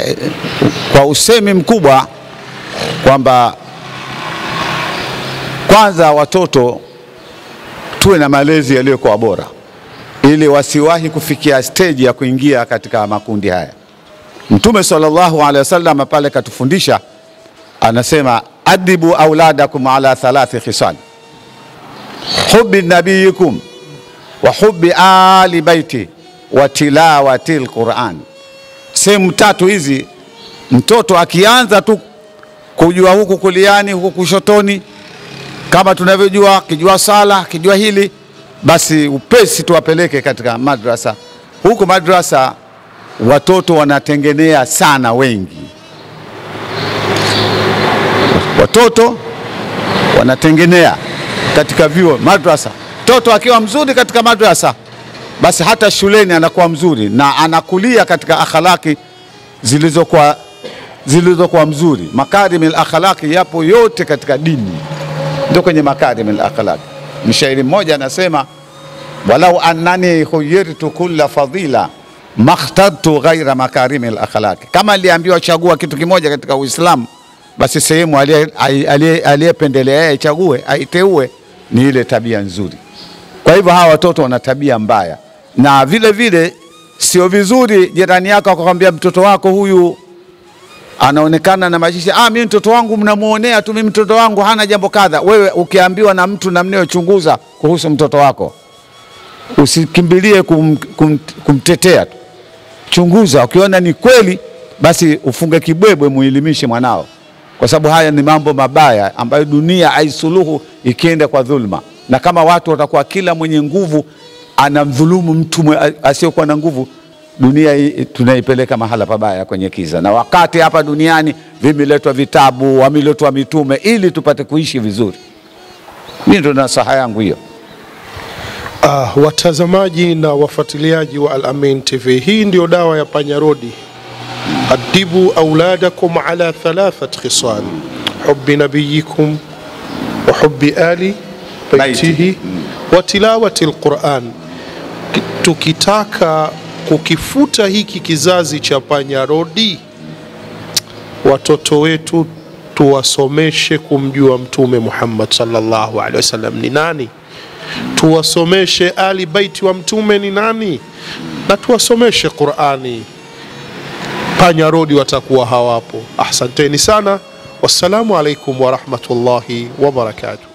eh, kwa usemi mkubwa kwamba kwanza watoto tuwe na malezi yaliyokuwa bora ili wasiwahi kufikia steji ya kuingia katika makundi haya. Mtume sallallahu alaihi wasallam pale katufundisha, anasema adibu auladakum ala thalathi khisal hubi nabiyikum wa hubi ali baiti wa tilawati lquran. Sehemu tatu hizi, mtoto akianza tu kujua huku kuliani huku kushotoni, kama tunavyojua, akijua sala, akijua hili basi upesi tuwapeleke katika madrasa. Huku madrasa watoto wanatengenea sana wengi, watoto wanatengenea katika vyuo madrasa. Mtoto akiwa mzuri katika madrasa, basi hata shuleni anakuwa mzuri na anakulia katika akhlaki zilizokuwa zilizokuwa mzuri. Makarim al akhlaqi yapo yote katika dini, ndio kwenye makarim al akhlaqi. Mshairi mmoja anasema walau annani khuyirtu kulla fadila makhtartu ghaira makarimi lakhlaqi, kama aliambiwa chagua kitu kimoja katika Uislamu, basi sehemu aliyependelea yeye chague aiteue ni ile tabia nzuri. Kwa hivyo hawa watoto wana tabia mbaya, na vile vile sio vizuri jirani yako akakwambia mtoto wako huyu anaonekana na maisha ah, mimi mtoto wangu mnamuonea tu, mimi mtoto wangu hana jambo kadha. Wewe ukiambiwa na mtu na mnayochunguza kuhusu mtoto wako, usikimbilie kum, kum, kumtetea tu, chunguza. Ukiona ni kweli, basi ufunge kibwebwe, muelimishe mwanao, kwa sababu haya ni mambo mabaya ambayo dunia haisuluhu ikienda kwa dhulma, na kama watu watakuwa kila mwenye nguvu anamdhulumu mtu asiyokuwa na nguvu dunia hii tunaipeleka mahala pabaya kwenye kiza. Na wakati hapa duniani vimeletwa vitabu, wameletwa mitume ili tupate kuishi vizuri. Mimi ndo nasaha yangu hiyo. Ah, watazamaji na wafuatiliaji wa Al Amin TV, hii ndio dawa ya panyarodi. Adibu auladakum ala thalathat khisal hubi nabiyikum wa hubi ali baitihi wa tilawati lquran. Tukitaka kukifuta hiki kizazi cha panyarodi, watoto wetu tuwasomeshe kumjua Mtume Muhammad sallallahu alaihi wasallam ni nani, tuwasomeshe ali baiti wa Mtume ni nani, na tuwasomeshe Qurani. Panyarodi watakuwa hawapo. Ahsanteni sana, wassalamu alaikum warahmatullahi wabarakatuh.